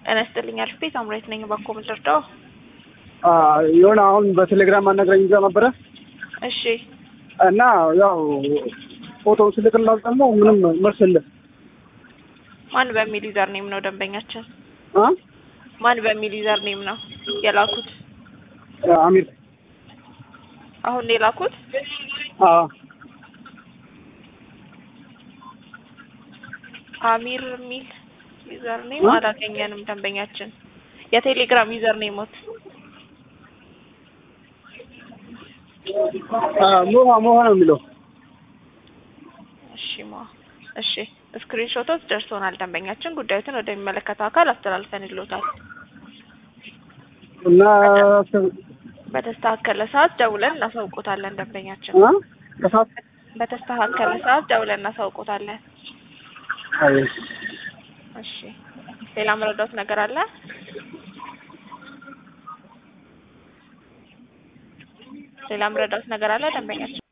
ጤና ይስጥልኝ አልፌ ሳምራዊት ነኝ። እባክዎ ምን ልርዳው? የሆነ አሁን በቴሌግራም አናግረኝ ይዛ ነበረ እሺ እና ያው ፎቶውን ስልክላት ደግሞ ምንም መልስ የለም። ማን በሚል ዩዘር ኔም ነው ደንበኛችን? አ ማን በሚል ዩዘር ኔም ነው የላኩት? አሚር አሁን ነው የላኩት? አ አሚር የሚል ዩዘር ኔም አላገኘንም ደንበኛችን። የቴሌግራም ዩዘር ኔሞት ሞሃ ሞሃ ነው የሚለው። እሺ ማ እሺ ስክሪንሾቶች ደርሶናል። ደንበኛችን ጉዳዩትን ወደሚመለከተው አካል አስተላልፈንልዎታል። እና በተስተካከለ ሰዓት ደውለን እናሳውቆታለን። ደንበኛችን አ ከሰዓት በተስተካከለ ሰዓት ደውለን እናሳውቆታለን። አይ እሺ ሌላ መረዳት ነገር አለ? ሌላ መረዳት ነገር አለ ደንበኛችን